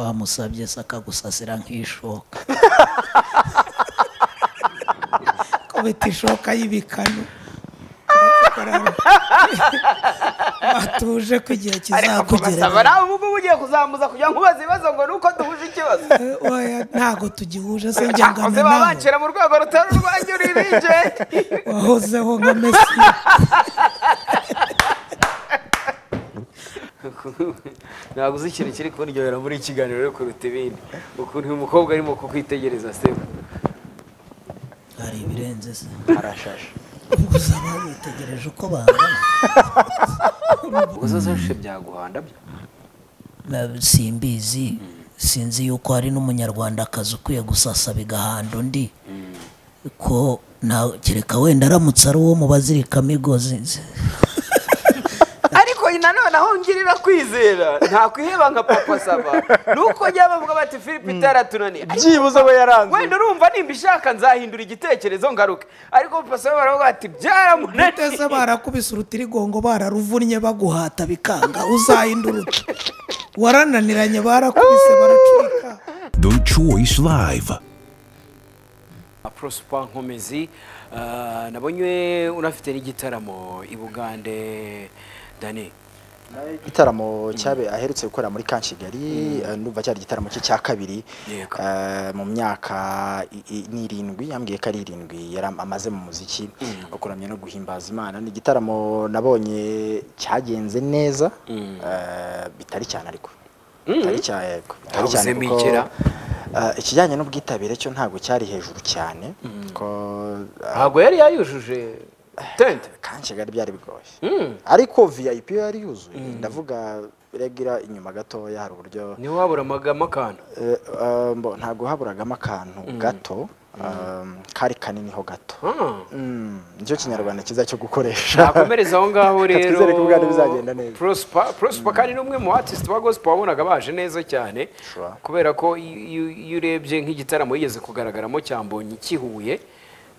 wamusabye se akagusasira nk'ishoka kubita ishoka y'ibikanu batuje ko igihe ariko kubasaba kizakugera nawe ubu ngubu ugiye kuzamuza kugira ngo ubaze ibibazo ngo ni uko duhuje ikibazo oya ntago tugihuje se njya bakoze ngana baba nawe bancira mu rwego rutari urwanyu rurije wahozeho nka mesi ntabwo uzi ikintu kiri kuryohera muri iki kiganiro rero kuruta ibindi ukuntu uyu mukobwa arimo kukwitegereza seba hari ibirenze se arashashe ubwo usaba witegereje uko bangana uzazashe byaguhanda byo Na- simbizi sinzi yuko hari n'umunyarwandakazi ukwiye gusasa bigahanda undi ko nta kereka wenda aramutse ari uwo mu bazirikamigozi ariko nanone aho ngirira kwizera ntakwiheba nka papa saba ni uko njya bavuga bati philippe itaratunaniye byibuze aba yaranze wenda urumva nimba ishaka nzahindura igitekerezo ngaruke ariko papa saba baravuga bati byaramunaniye ndetse barakubise urutirigongo bararuvunnye baguhata bikanga uzahinduruke warananiranye barakubise baracurika The Choice Live. prosper nkomezi ah, nabonye unafite n'igitaramo i bugande dani igitaramo cyabe aherutse gukorera muri ka kigali ndumva cyari igitaramo cye cya kabiri Yego. eh, mu myaka i- i- n'irindwi yambwiye ko ari irindwi yari am- amaze mu muziki akuramye no guhimbaza imana ni igitaramo nabonye cyagenze neza eh, bitari cyane ariko bitari cyane yego bitari cyane Ntawuzemo kuko igira. eh, ikijyanye n'ubwitabire cyo ntabwo cyari hejuru cyane ko eh, ntabwo yari yayujuje tente kanshi gari byari bigoye ariko vip yo yari yuzuye ndavuga regira inyuma gatoya hari uburyo niho wabura amagama akantu eh, eh, mbo, ntabwo haburagamo akantu gato eh, kari kaniniho gato Ah. Mm, nicyo kinyarwanda cyiza cyo gukoresha nakomereza aho ngaho rero twizere ko ubwana bizagenda neza. prosper prosper kandi ni umwe mu artist ba gospel wabonaga baje neza cyane Sure. kubera ko iyo- iyo iyo urebye nk'igitaramo yigeze kugaragaramo cyambonye kihuye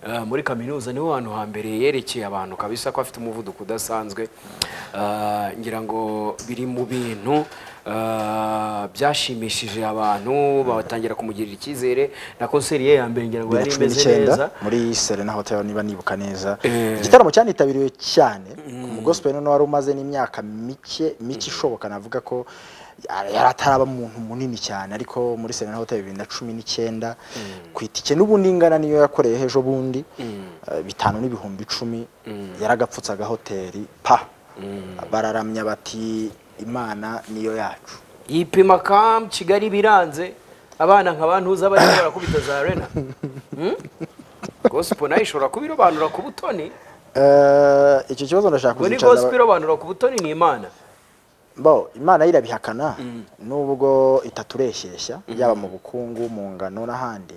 ah, muri kaminuza niho hantu hambere yerekeye abantu kabisa ko afite umuvuduko udasanzwe Ah, ngira ngo biri mu bintu ah, byashimishije abantu batangira kumugirira icyizere na konseri ye ya mbere ngira ngo yari bibiri imeze na cumi n'icyenda, neza muri serena hotel niba nibuka neza Eh. igitaramo cyanitabiriwe cyane umugospel noneho wari umaze n'imyaka mike mike ishoboka navuga ko yari yari ataraba umuntu munini cyane ariko muri serena hotel bibiri na cumi n'icyenda ku itike n'ubundi ingana niyo yakoreye ejo bundi eh, bitanu n'ibihumbi icumi yaragapfutse agahoteli pa bararamya bati imana niyo yacu yipima kam kigali biranze abana nka bantuza barimo barakubita za rena Hmm? gospel nayo ishobora kuba irobanura ku butoni Eh, icyo kibazo ndashaka ngo ni kuzicaza- gospel irobanura ku butoni ni imana bo imana yo irabihakana nubwo itatureshyeshya yaba mu bukungu mu ngano n'ahandi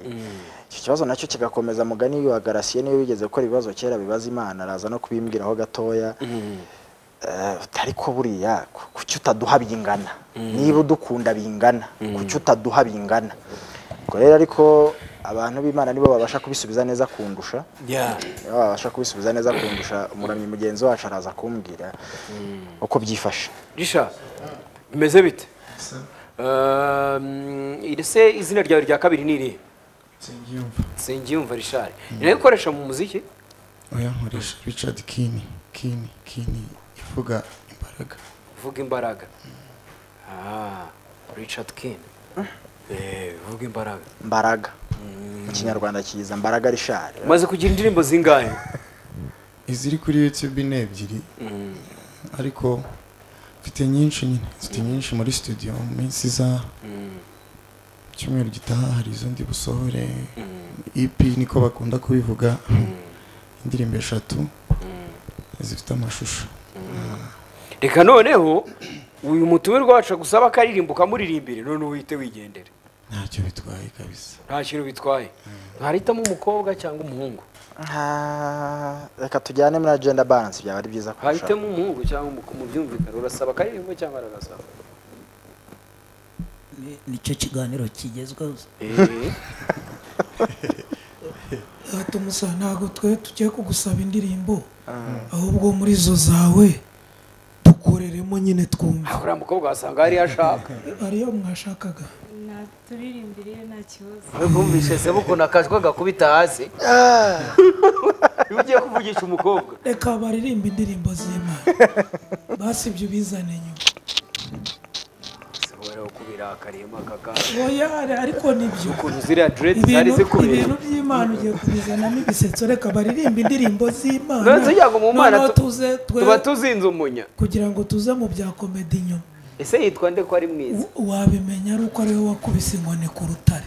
icyo kibazo nacyo kigakomeza mugani wa garasiye niyo bigeze gukora ibibazo kera bibaza imana araza no kubimbwiraho gatoya Eh, ariko buriya ku- kuki utaduha bingana niba udukunda bingana kuki utaduha bingana ubwo rero ariko abantu b'imana nibo babasha kubisubiza neza kundusha nibo babasha kubisubiza neza kundusha umuramyi mugenzi wacu araza kumbwira uko byifashe risha bimeze bite Um, iri se izina ryawe rya kabiri ni irihe Nsengiyumva. singiyumva rishari nayo ikoresha mu muziki oya nkoresha richard kini kini kini ivuga imbaraga vuga imbaraga Ah, richard kin Eh, vuga imbaraga mbaraga mu kinyarwanda kiza mbaraga rishari umaze kugira indirimbo zingahe iziri kuri youtube ni ebyiri ariko mfite nyinshi nyine mfite nyinshi muri studio mu minsi iza mu cyumweru gitaha hari izo ndi busohore EP niko bakunda kubivuga indirimbo eshatu zifite amashusho reka noneho uyu mutumirwa wacu agusaba akaririmbo ukamuririmbire none uhite wigendere ntacyo bitwaye kabisa nta kintu bitwaye mwahitamo umukobwa cyangwa umuhungu Ah, reka tujyane muri agenda balance byaba ari byiza kurushaho. hahitemo umuhungu cyangwa umuko- mu byumvikane urasaba akaririmbo cyangwa aragasaba Ni- nicyo kiganiro kigezweho se. tumusaba ntabwo twe tugiye kugusaba indirimbo ahubwo muri zo zawe tugu- dukoreremo nyine twumve uriya mukobwa wasanga hariyo ashaka ariyo mwashakaga naturirimbire nta kibazo bumvise se ukuntu akajwi gakubita hasi iyo ugiye kuvugisha umukobwa reka baririmba indirimbo z'imana basi ibyo bizane nyuma ushobora kubirakariye akaka oya ariko nibyo ukuntu ziriya diredi zari ibintu zikubera ibintu by'imana ugiye kubizanamo ibisetso reka baririmbe indirimbo z'imana Noneho tujya ngo mu Mana Noneho tu- tuze twe tuba tuzinze umunya kugira ngo tuze mu bya komedi nyuma ese yitwa nde ko ari mwiza W- wabimenya ari uko ariwe wakubise inkoni ku rutare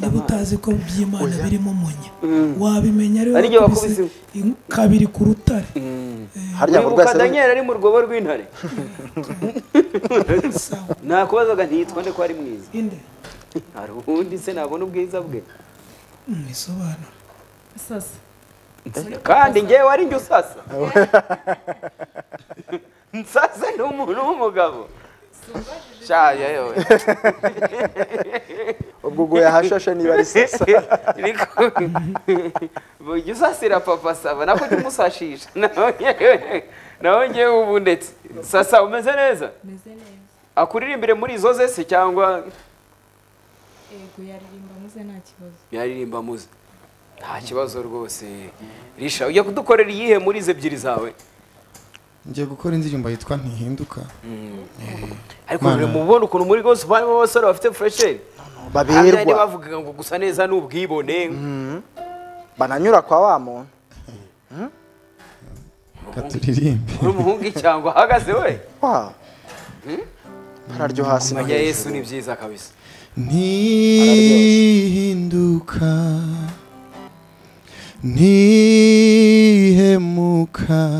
niba utazi ko by'imana birimo umunya wabimenya ariwe Ari ryo wakubise wakubise in- kabiri ku rutare harya mu wibuka rwese daniel ari mu rwobo rw'intare Sawa. nakubazaga ntiyitwa nde ko ari mwiza inde hari ubundi se nabona ubwiza bwe mwisobanura sasa kandi ngewe wari njye usasa nsasa ni umuntu w'umugabo shaya yewe ubwo uguye ahashashe niba ari sasa bujya usasira papa saba nako jya umusashisha nawe ngewe- nawe ngewe ubu ndetse sasa umeze neza meze neza akuririmbire muri izo ze se cyangwa yego yaririmba muze nta kibazo yaririmba muze nta kibazo rwose risha ujya kudukorera iyihe muri izo ebyiri zawe ngiye gukora indirimbo yitwa ntihinduka ariko mubona ukuntu muri rwose barimo abasore bafite furesheri Hamwe baberwa bavugaga ngo gusa neza ni ubwibone bananyura kwa wa muntu reka turirimbe n'umuhungu icyangwa ahagaze we wa hararyo hasi no kumenya yesu ni hejuru. byiza kabisa ntihinduka ntihemuka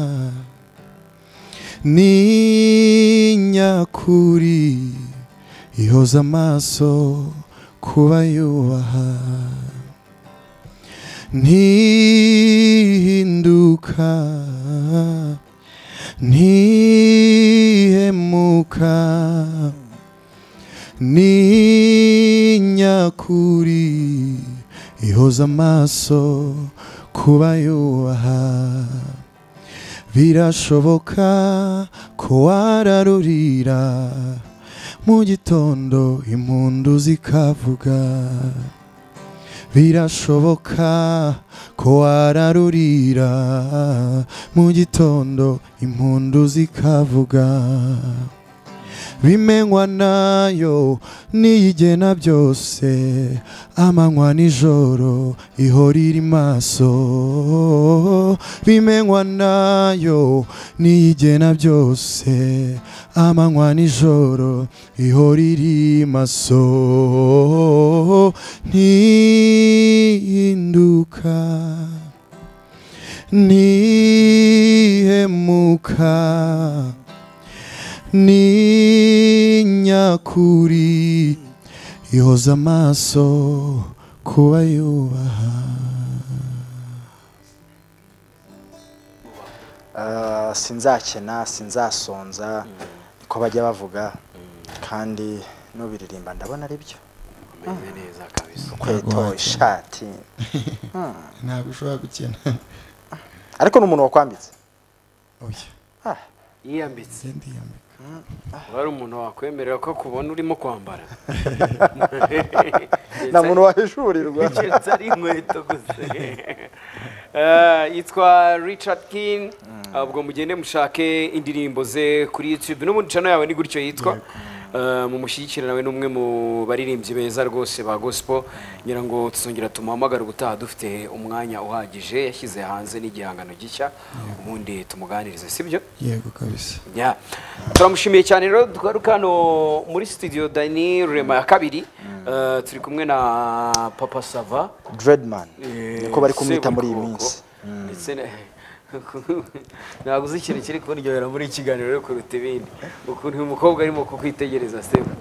ni nyakuri yoza amaso kuba yubaha ntihinduka ntihemuka ni nyakuri ihoza amaso kuba yubaha birashoboka ko wararurira mu gitondo impundu zikavuga birashoboka ko wararurira mu gitondo impundu zikavuga bimenywa nayo niyigena byose amanywa nijoro ihora iri maso bimenywa nayo niyigena byose amanywa nijoro ihora iri maso ntihinduka ntihemuka ni nyakuri yoza amaso kuba yubaha Ah, sinzakena sinzasonza niko bajya bavuga kandi n'ubiririmba ndabona ari byo umeze neza kabisa kweto ishati ntabwo ushobora gukena ariko ni umuntu wakwambitse oya Ah, yiyambitse sindi yambaye wari umuntu wakwemerera ko akubona urimo kwambara nta muntu wahishurirwa keretse ari inkweto gusa Eh, yitwa richard kin ubwo mugende mushake indirimbo ze kuri youtube n'ubundi cano yawe ni gutyo yitwa Eh, mumushyigikire nawe n'umwe mu baririmbyi beza rwose ba gospel ngira ngo tuzongera tumuhamagare ubutaha dufite umwanya uhagije yashyize hanze n'igihangano gishya ubundi tumuganirize sibyo yego kabisa Yeah. turamushimiye cyane rero tugaruka hano muri studio dani rurema ya kabiri Eh, turi kumwe na papa sava dreadman niko bari kumwita muri iyi Sebukoko. minsi ndetse na- ntabwo uzi ikintu kiri kuryohera muri iki kiganiro rero kuruta ibindi ukuntu uyu mukobwa arimo kukwitegereza sebu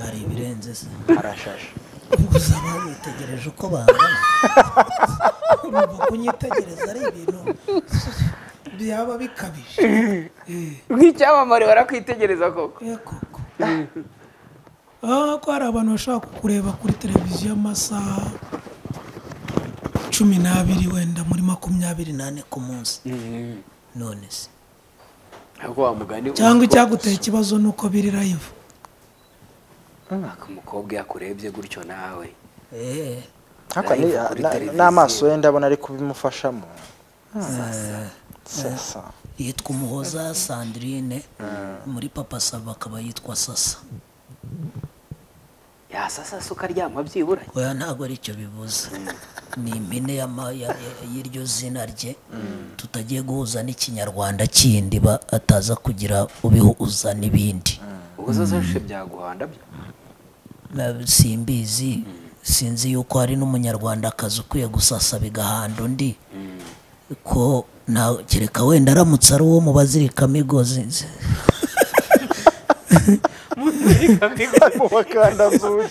hari ibirenze se arashashe gusa bamwitegereje uko bangana urumva kunyitegereza ari ibintu byaba bikabije nk'icyamamare barakwitegereza koko Eh, koko Ah, ko hari abantu bashobora kukureba kuri televiziyo amasaha cumi n'abiri wenda muri makumyabiri nane ku munsi none se Ahubwo wa mugani cyangwa uko- icyaguteye ikibazo ni uko biri live Mwaka umukobwa yakurebye gutyo nawe Eh, Ariko ni- Live kuri na- televiziyo. n'amaso ye ndabona ari kubimufashamo sasa yitwa umuhoza sandrine muri papa saba akaba yitwa sasa yasasasa ukaryama byibura oya ntabwo ari cyo bivuze ni impine y'ama- ya- ya- y'iryo zina rye tutagiye guhuza n'ikinyarwanda kindi ba ataza kugira ubihuza n'ibindi ubwo zo zose byaguhanda byo Na- simbizi sinzi yuko hari n'umunyarwandakazi ukwiye gusasa bigahanda undi ko na kereka wenda aramutse ari uwo mu bazirikamo igozi Mubakandavuye.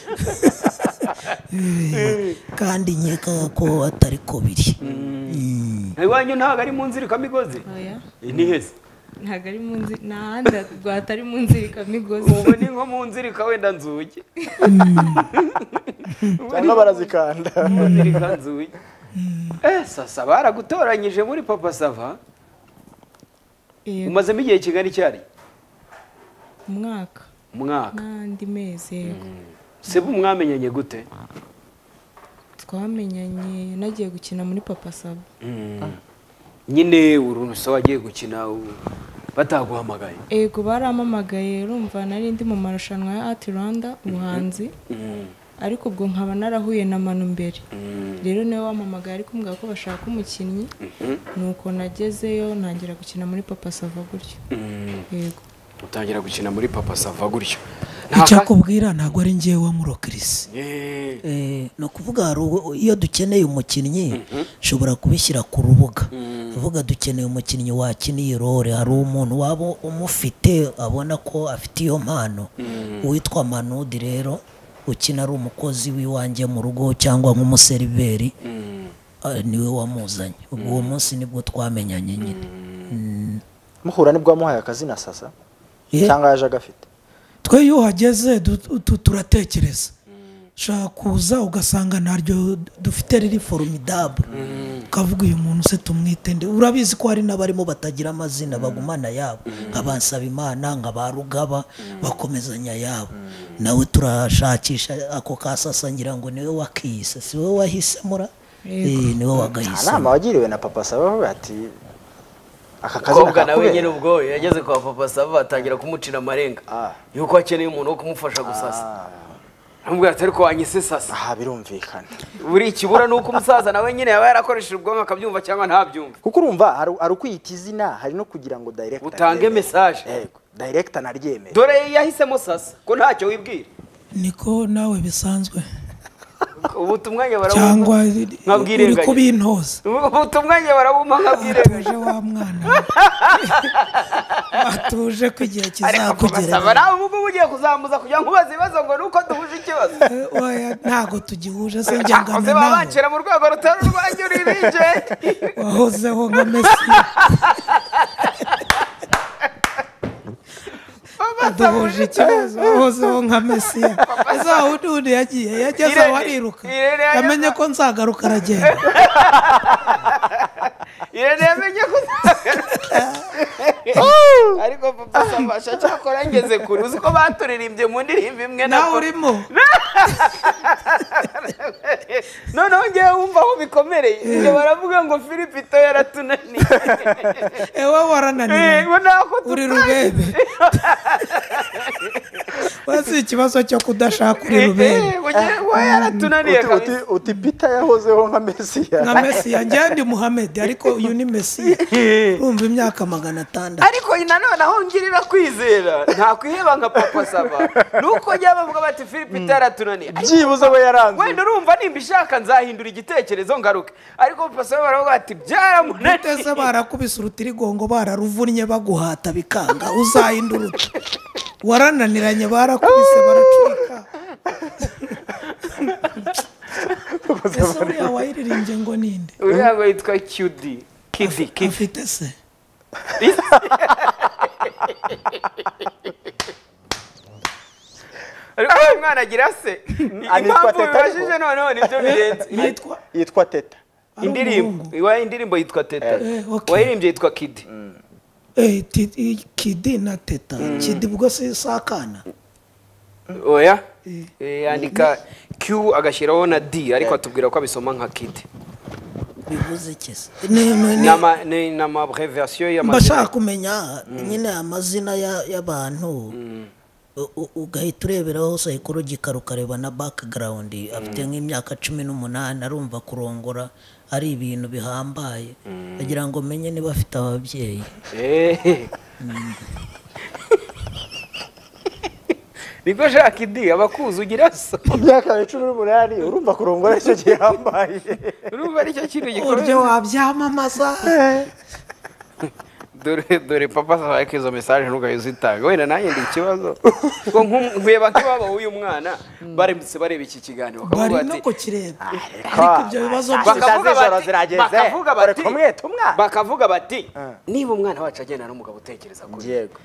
kandi nkeka ko atari ko biri Mm. iwanyu ntabwo ari mu nzirikamigozi oya ni heza ntabwo ari mu nzi nta handi rwatari mu nzirikamigozi ubu ni nko mu nzirika wenda nzugi Hano barazikanda mu nzirika nzugi eh sasa baragutoranyije muri papa sava Yego, umazemo igihe kigari cyari umwaka umwaka n'andi mezi yego se bo mwamenyanye gute twamenyanye nagiye gukina muri papa saba nyine urunusa wagiye gukina u- bataguhamagaye yego baramamagaye urumva nari ndi mu marushanwa ya ati rwanda ubuhanzi ariko ubwo nkaba narahuye na manu mbere rero niwe wamamagaye ariko mbwira ko bashaka umukinnyi nuko nagezeyo ntangira gukina muri papa sava gutyo yego utangira gukina muri papa sava gutyo icyakubwira ntabwo ari ngewe wamurokirisi Eh, Eh, ni ukuvuga hari uwo- iyo dukeneye umukinnyi ushobora kubishyira ku rubuga uvuga dukeneye umukinnyi wakina iyi role hari umuntu waba umufite abona ko afite iyo mpano uwitwa manudi rero ukina ari umukozi w'iwanjye mu rugo cyangwa nk'umuseriveri ah, niwe wamuzanye ubwo uwo munsi nibwo twamenyanye nyine muhura nibwo wamuhaye akazina sasa Eh. cyangwa yaje agafite twe iyo uhageze du- tu- turatekereza ushaka kuza ugasanga ntaryo dufite riri forumidabure ukavuga uyu muntu se tumwite nde urabizi ko hari n'abarimo batagira amazina bagumana yabo nka ba Nsabimana nka ba Rugaba bakomezanya yabo nawe turashakisha ako ka sasa ngira ngo niwe wakiyise si wowe wahisemura Yego. Eh, niwe nta wagahisemo nama wagiriwe na papa saba avuga ati aka kazina kobwa nawe nyine kakubera ubwo yageze kwa papa sava atangira kumucira amarenga Ah. yuko akeneye umuntu wo kumufasha gusasa amubwira ati ariko wanyise sasa aha birumvikana buri ikibura ni uko umusaza nawe nyine yaba yarakoresheje ubwonko akabyumva cyangwa ntabyumve kuko urumva hari hari ukwiyita izina hari no kugira ngo director Utange aryemere. message. yego director naryemere dore yahisemo sasa ko ntacyo wibwira niko nawe bisanzwe ubu tumwanya cyangwa barawumpa uri nkabwirenganya. kubintoza ubu tumwanya barawumpa nkabwirenganya atuje wa mwana atuje ko igihe ariko papa sava kizakugerera nawe ubu ngubu ugiye kuzamuza kugira ngo ubaze ibibazo ngo ni uko duhuje ikibazo Eh, oya, ntago tugihuje se njye akoze ngana baba nawe bancira mu rwego rutari urwanyu rurije wahozeho nka mesi duhuje ikibazo wahozeho nka mesiya za wundi wundi yagiye yageze aho Irene- ariruka Irene yageze- yamenye ko nzagaruka aragenda irene yamenye ko ariko papa sambasha cyakora ngeze kure uzi ko baturirimbye mu ndirimbo imwe na nawe urimo noneho ngewe wumva aho bikomereye ibyo baravuga ngo filipito yaratunaniye ewe Eh, ngo warananiwe nako uri rubebe wazi ikibazo cyo kudashaka uri rubebe we yaratunaniye Uti- kabisa uti- uti pita yahozeho nka mesiya nka mesiya njyewe ndi muhamedi ariko uyu ni mesiya urumva imyaka magana atandatu ariko nanone aho ngirira kwizera nta kwiheba nka papa saba nuko njya bavuga bati filipito yaratunaniye Ariko byibuze we yaranzwe wenda urumva nimba ishaka nzahindura igitekerezo ngaruke ariko papa saba baravuga bati byaramunaniye uteze barakubise urutirigongo bararuvunnye baguhata bikanga uzahindurutse warananiranye barakubise baracika ese uriya wayiririmbye ngo ninde uriya ngo yitwa kidi kidi kidi afite se ariko uwo mwana agira se impamvu Teta ariko. bibajije noneho nibyo birenze yitwa yitwa teta ari indirimbo umuhungu. iwayo indirimbo yitwa teta Eh, okay. wayirimbye yitwa kidi Eh, ti- i- kidi na teta kidi ubwo si si akana oya Eh, yandika q agashyiraho na d ariko atubwira ko abisoma nka kidi bivuze iki se Ni- ni- ni ni- ama- ni- ni amabrevasiyo mba nshaka y'amazina kumenya nyine amazina ya- y'abantu u- u- ugahita ureberaho psychological ukareba na background afite nk'imyaka cumi n'umunani arumva kurongora ari ibintu bihambaye agira ngo menye niba afite ababyeyi Eh. niko shaka idi abakuzi ugira so imyaka cumi n'umunani urumva kurongora icyo gihambaye urumva aricyo kintu uburyo gikomeye wabyamamaza dore dore papa zabaye ko izo mesaje ntugaye uzitanga wenda nanjye ndi ikibazo ngo nku- nkureba nk'ababa w'uyu mwana barembutse bareba iki kiganiro bakavuga bari bati- no kukireba Ariko ibyo bibazo byose- bakavuga z'ijoro bati- zirageze bakavuga dore bati- tumwe tumwa bakavuga bati Ah. niba umwana wacu agendana n'umugabo utekereza kuri yego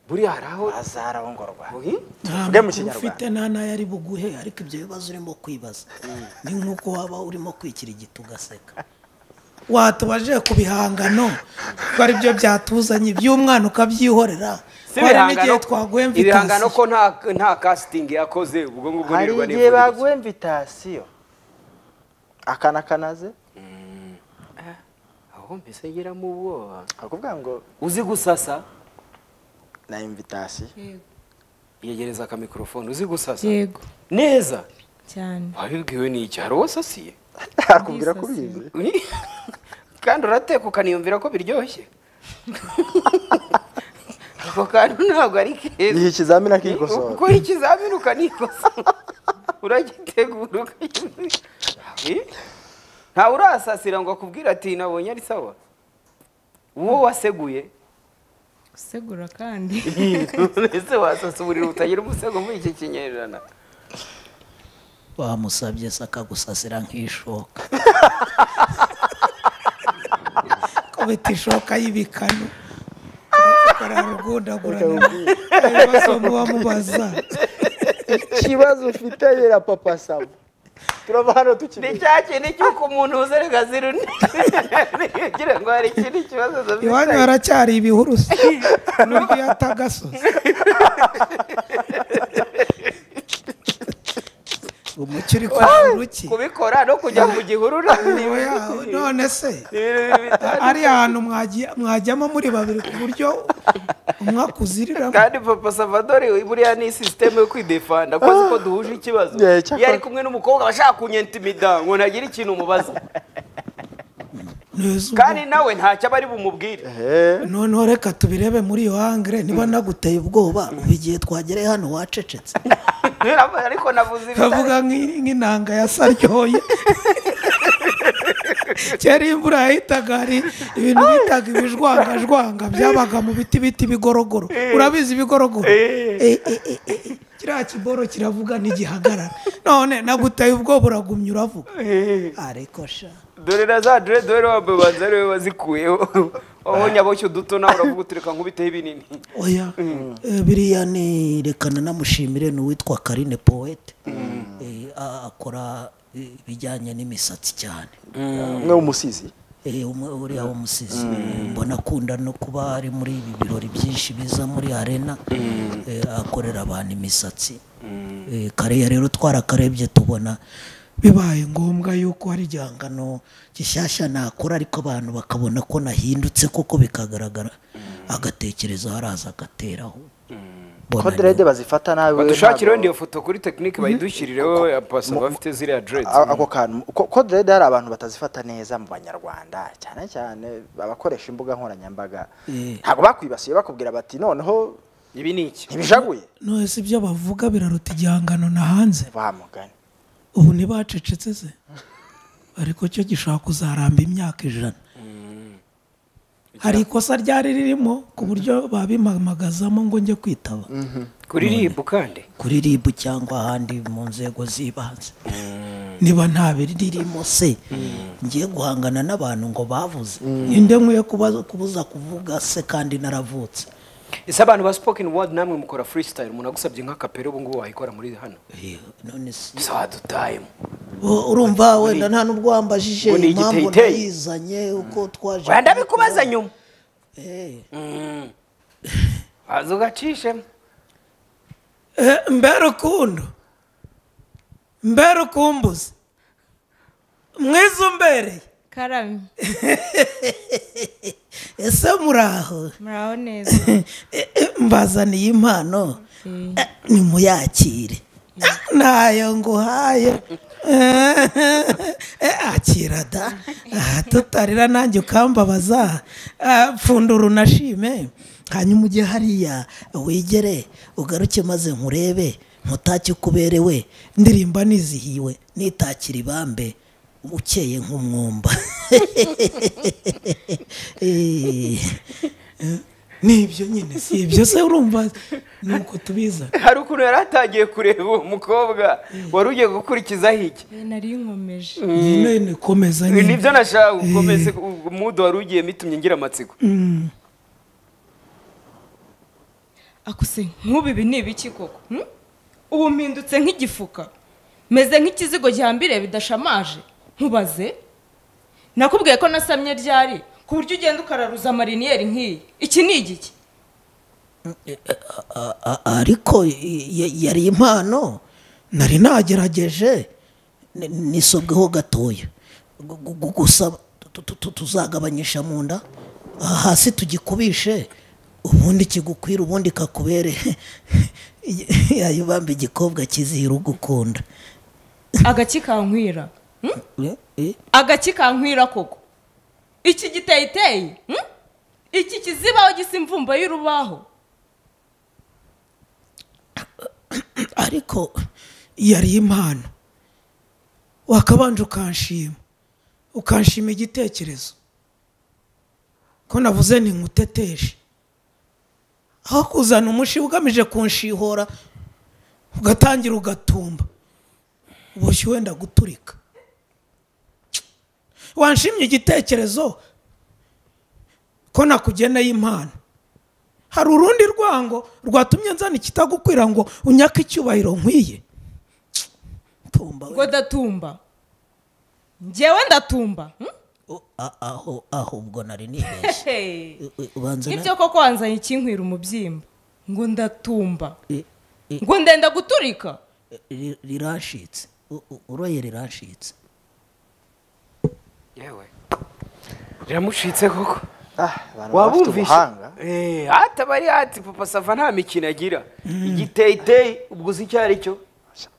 buriya hari aho azarongorwa Uhi? tuvuge mu ntabwo ufite nta kinyarwanda n'ayo ari buguhe ariko ibyo bibazo urimo kwibaza ni nk'uko waba urimo kwikira igiti ugaseka watubajije ku bihangano ko ari byo byatuzanye iby'umwana ukabyihorera Si hari n'igihe ibihangano- twaguhe ibihangano mvitasi ko nta nta casting yakoze ubwo ngubwo hari nirirwa igihe nivugiriza. baguha imvitasiyo akana kanaze aho mbese ngira mu ubwoba akakubwira ngo uzi gusasa na imvitasiyo yegereza akamikorofone uzi gusasa yego neza cyane wabibwiwe n'iki hari uwo sasiye akubwira ko ubizi Uri- kandi urateka ukaniyumvira ko biryoshye ako kantu ntabwo ari keza iyi ikizamini akikosora ukora ikizamini ukanikosora uragitegura ukakibona ntawe urasasira ngo akubwire ati nabonye ari sawa uwo waseguye usegura kandi ese wasasa uburiri butagira umusego muri iki kinyejana bamusabye se akagusasira nk'ishoka kubita ishoka y'ibikanu kararugundagurana ibibazo muba mubaza ikibazo ufite yera papa saba turava hano ni tukiri cya kintu cy'uko umuntu uzerega zirune kugira ngo hari ikindi kibazo iwanyu zafite haracyari ibihurusi n'ubwo iyo atagasozi umucyo uri ku gihuru cye kubikora no kujya mu gihuru ni Oya, none se ibintu bitandukanye. ari ahantu mwagiye- mwajyamo muri babiri ku buryo umwe akuziriramo kandi papa salvador buriya ni sisiteme yo kwidefanda ko azi ko duhuje ikibazo Yeah, cyakora- iyo ari kumwe n'umukobwa aba ashaka kunyentimida ngo ntagira ikintu umubaza Neza ubwo. kandi nawe ntacyo aba ari bumubwire noneho reka tubirebe muri iyo hangire niba naguteye ubwoba ubu igihe twagereye hano wacecetse ariko navuze ibitari kavuga nk'i- nk'inanga ya saryoye kera iyo imvura yahitaga hari ibintu bitaga ibijwangajwanga byabaga mu biti biti bigorogoro urabizi ibigorogoro Eh, eh, eh, eh, eh. kiriya kiboro kiravuga ntigihagarara none naguteye ubwoba uragumya uravuga ariko sha dore na za dore wambaye ubanza ariwe wazikuyeho wabonye aboshye uduto nawe uravuga utureka nkubiteho ibinini oya Eh, biriya ni rekana namushimire ni uwitwa karine poete Eh, a- akora eh, ibijyanye n'imisatsi cyane umwe w'umusizi Eh, umwe uriya w'umusizi mbona akunda no kuba ari muri ibi birori byinshi biza muri arena eh, akorera abantu imisatsi Eh, kariya rero twarakarebye tubona bibaye ngombwa yuko hari igihangano gishyashya nakora ariko abantu bakabona ko nahindutse koko bikagaragara agatekereza haraza agateraho Mbona ko rero- derede bazifata nabi badushakire wenda iyo foto kuri tekinike bayidushyirireho ya pasa bafite ziriya A- dreads ako kantu ko- ko derede hari abantu batazifata neza mu banyarwanda cyane cyane abakoresha imbuga nkoranyambaga ntabwo bakwibasiye bakubwira bati noneho ibi ni iki ntibijaguye nonese ibyo bavuga biraruta igihangano na hanze bamugane ubu ntibacecetse se ariko cyo gishobora kuzaramba imyaka ijana hari ikosa ryari ririmo ku buryo babimamagazamo ngo njye kwitaba kuri ribu kandi kuri rib cyangwa ahandi mu nzego z'ibanze niba nta biririmo ririmo se ngiye guhangana n'abantu ngo bavuze ninde nkwiye kubaza kubuza kuvuga se kandi naravutse ese abantu ba spoken word namwe mukora freestyle umuntu agusabye nk'akapera ubu ngubu wayikora muri hano Eh, none si gusa wadutayemo U- urumva wenda nta nubwo wambajije ngo ni impamvu igiteyiteyi. nayizanye uko twaje wenda bikubaza nyuma Eh. waza ugacishemo Eh, mbe rukundo mbe rukumbuzi mwizumbereye karamye ese muraho muraho neza Eh, eh, mbazaniye impano Eh, Eh, nimuyakire Ah, ntayo nguhaye Eh, akira da Ah, tutarira nanjye ukambabaza Ah, pfundura unashime hanyuma ujye hariya wigere ugaruke maze nkurebe nkutake uko uberewe ndirimba nizihiwe nitakira ibambe ukeye nk'umwumba Eh, nibyo nyine si ibyo se urumva ni uko tubizana hari ukuntu yari atangiye kureba uwo mukobwa wari ugiye gukurikizaho iki eh, nari nkomeje nyine ni komeza nyine nibyo nashaka gukomeza umudu wari ugiye mitumye ngira amatsiko akuse nk'ubu ibi ni ibiki koko hmm? ubu mpindutse nk'igifuka meze nk'ikizigo gihambiriye bidashamaje nkubaze nakubwiye ko nasamye ryari ku buryo ugenda ukararuza amariniyeri nk'iyi iki ni igiki A- a- ariko y- y- yari impano nari nagerageje ni- nisobweho gatoya Gu- gu- gu- gusa tu- tu- tu- tuzagabanyisha mu nda aha hasi tugikubishe ubundi kigukwira ubundi kakubere yayibamba igikobwa kizihira ugukunda agaki kankwira hmm? Eh, eh, agaki kankwira koko iki giteyiteyi hmm? iki kizibaho gisa imvumba y'urubaho ariko yari impano wakabanje ukanshima ukanshima igitekerezo ko navuze ni nkuteteshe aho kuzana umushiha ugamije kunshihora ugatangira ugatumba uboshye wenda guturika wanshimye igitekerezo ko nakugeneye impano hari urundi rwango rwatumye nzana ikitagukwira ngo unyake icyubahiro nkwiye tumba we. ngo ndatumba njyewe ndatumba hmm? o- a- aho aho ubwo nari nibeshye Hey. U- u- ubanza na- ibyo koko wanzanye ikinkwira umubyimba ngo ndatumba eh, eh, ngo ndenda guturika ri- rirashitse U- u- uroye rirashitse yewe riramushitse koko Ah, abantu baba bafite ubuhanga Eh, hata bari hati papa sava nta mikino agira igiteyiteyi ubwo uzi icyo ari cyo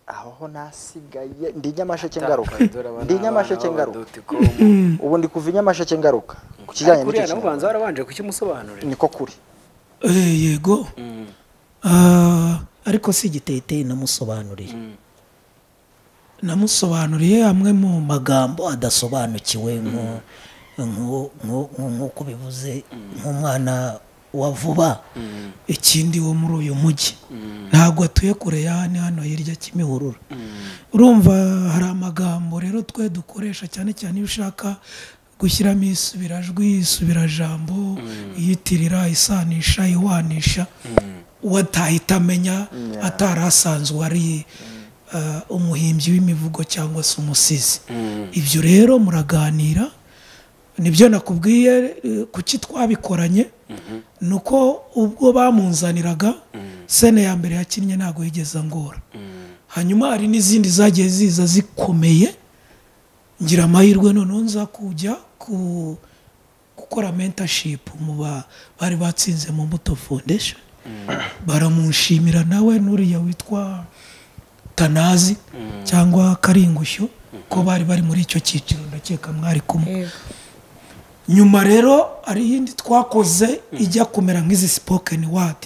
aho ho nasigaye ndi nyamasheke ngaruka ndi nyamasheke ndinyamashekengaruka ngaruka ubu ndi kuva i nyamasheke ngaruka ku kijyanye n'icyo ubanza kinyarwanda warabanje kukimusobanurira niko kuri Eh, yego Ah, ariko si igiteyiteyi namusobanuriye namusobanuriye amwe mu magambo bo adasobanukiwe nko- nko- nko- nko- nk'uko bivuze nk'umwana wa vuba ikindi wo muri uyu mujyi ntabwo atuye kure ya hano hano hirya kimihurura urumva hari amagambo rero twe dukoresha cyane cyane iyo ushaka gushyiramo isubirajwi isubirajambo iyitirira isanisha iwanisha uwo atahita amenya atari asanzwe ari eh, umuhimbyi w'imivugo cyangwa se umusizi ibyo rero muraganira nibyo nakubwiye eh, kuki twabikoranye ni uko ubwo bamunzaniraga sene ya mbere yakinnye ntabwo yigeze angora hanyuma hari n'izindi zagiye ziza zikomeye ngira amahirwe noneho nza kujya ku gukora mentorship mu ba- bari batsinze mu mbuto foundation baramushimira nawe n'uriya witwa tanazi cyangwa karingushyo ko bari bari muri icyo cyiciro ndakeka mwari kumwe nyuma rero hari iyindi twakoze ijya kumera nk'izi spoken word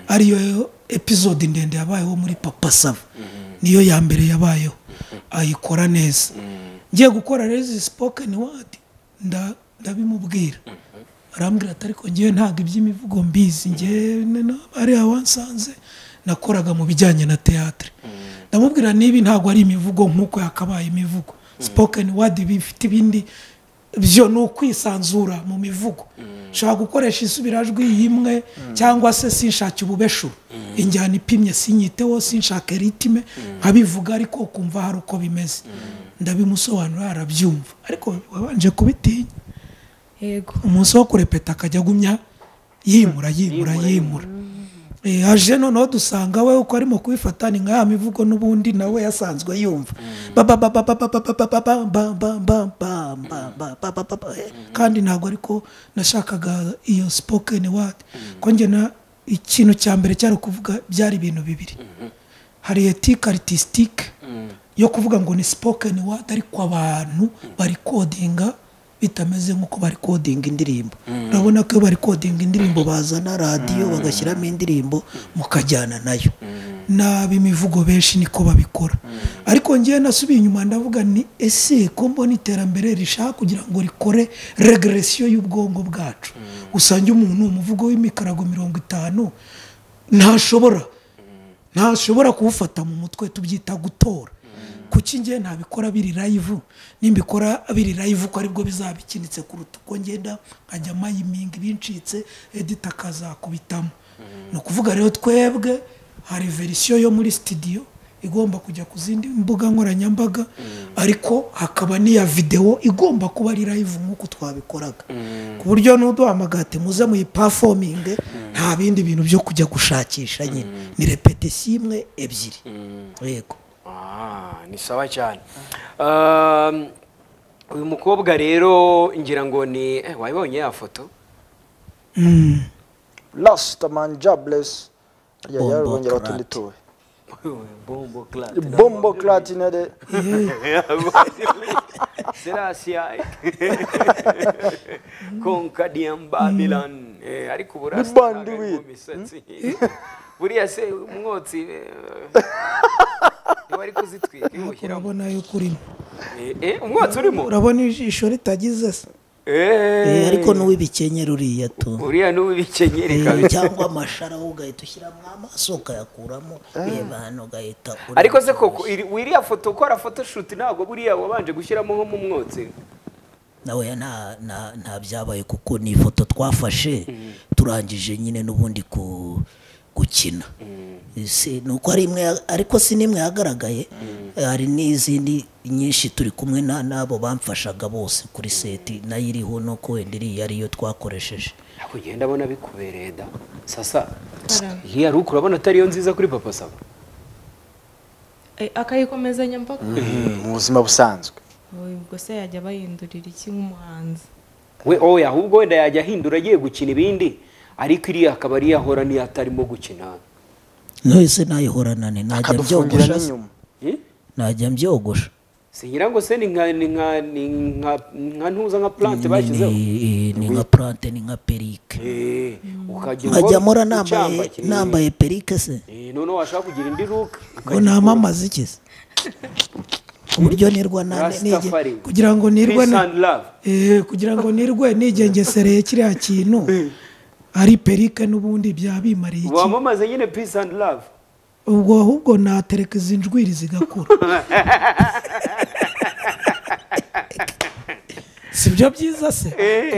ariyo episode ndende yabayeho muri papa sava niyo ya mbere yabayeho ayikora neza ngiye gukora rero izi spoken word nda- ndabimubwira arambwira ati ariko ngewe ntabwo iby'imivugo mbizi ngewe ari awansanze nakoraga mu bijyanye na teatire ndamubwira niba ntabwo ari imivugo nk'uko yakabaye imivugo spoken word bifite ibindi byo ni ukwisanzura mu mivugo nshobora gukoresha isubirajwi y'imwe cyangwa se sinshake ububeshuro injyana ipimye sinyiteho sinshake ritime nkabivuga ariko ukumva hari uko bimeze ndabimusobanurira arabyumva ariko wabanje kubitinya yego umunsi wo kurepeta akajya agumya yimura yimura yimura Eh, aje noneho dusanga we uko arimo kubifata ni nka ya mivugo n'ubundi nawe yasanzwe yumva Ba- ba- ba- ba- ba- ba- ba- ba- ba- ba- ba- ba- ba- ba- ba- ba- ba- ba- ba- ba- ba- eh, kandi ntabwo ariko nashakaga iyo spoken word ko njye na ikintu cya mbere cyari ukuvuga byari ibintu bibiri hari etike aritisitike yo kuvuga ngo ni spoken word ariko abantu bari kodinga bitameze nk'uko bari kodinga indirimbo urabona ko iyo bari kodinga indirimbo bazana radiyo bagashyiramo indirimbo mukajyana nayo n'ab'imivugo benshi niko babikora ariko ngewe nasubiye inyuma ndavuga ni ese ko mbona iterambere rishaka kugira ngo rikore regresiyo y'ubwonko bwacu usange umuntu umuvugo w'imikarago mirongo itanu ntashobora ntashobora kuwufata mu mutwe tubyita gutora kuki njye ntabikora biri live nimbikora biri live ko aribwo bizaba bikinitse kuruta uko ngenda nkajya mayiminga ibincitse edita akazakubitamo ni ukuvuga rero twebwe hari verisiyo yo muri sitidiyo igomba kujya ku zindi mbuga nkoranyambaga ariko hakaba n'iya videwo igomba kuba ari live nk'uko twabikoraga ku buryo n'uduhamagate muze muyipafominge nta bindi bintu byo kujya gushakisha nyine ni repetisiyo imwe ebyiri yego Ah, ni sawa cyane Um, uyu mukobwa rero ngira ngo ni eh, wabibonye ya foto lasita mani jaburesi yari Bombo bongera utundi Clat. tuwe bombo Clark. bombo karatinere Selasia konka Babylon Eh, ariko uburasa Bandi ntabwo wit. arimo imisatsi buriya se umwotsi eh, wari kuzitwika iwushyiramo urabona yuko urimo Eh, eh, umwotsi urimo urabona ijisho ritagize se Eh, Eh, ariko n'uw'ibikenyeri uriya tu uriya n'uwibikenyeri Eh, kabisa cyangwa amashara wowe ugahita ushyiramo amaso ukayakuramo reba hano ugahita ureba. ariko se koko iri- iriya foto ukora photoshoot ntabwo buriya wabanje gushyiramo nko mu mwotsi nawe nta nta- nta byabaye kuko ni ifoto twafashe turangije nyine n'ubundi ku- gukina Si- ni uko ari imwe ya- ariko si n'imwe yagaragaye hari n'izindi nyinshi turi kumwe na- n'abo bamfashaga bose kuri seti nayo iriho nuko wenda iriya ariyo twakoresheje ntabwo ugenda abona bikubereye da sasa Karame. iriya ruku urabona atariyo nziza kuri papa saba Eh, akayikomezanya mpaka mu buzima busanzwe Oy, ubwo se yajya bayindurira iki nk'umuhanzi we oya ahubwo wenda yajya ahindura agiye gukina ibindi ariko iriya akaba ari ahora niyo atarimo gukina nahise nayihorana najya akadufungira mbyogosha se? n'inyuma Eh? najya mbyogosha singira ngo se ni nka ni nka ni nka nka ntuza nka plante Ni- bashyizeho ni ni nka plante ni nka perike Eh, ukajya nkajya mpora ucyamba nambaye kinini. nambaye perike se Eh, noneho washaka kugira indi ruka ngo namamaze iki se uburyo nirwa nane nige Rastafari kugira ngo nirwe Peace na and love Eh, kugira ngo nirwe nigengesereye kiriya kintu ari perike n'ubundi byabimariye iki wamamaze nyine peace and love ubwo ahubwo natereka izi njwiri zigakura si byo byiza se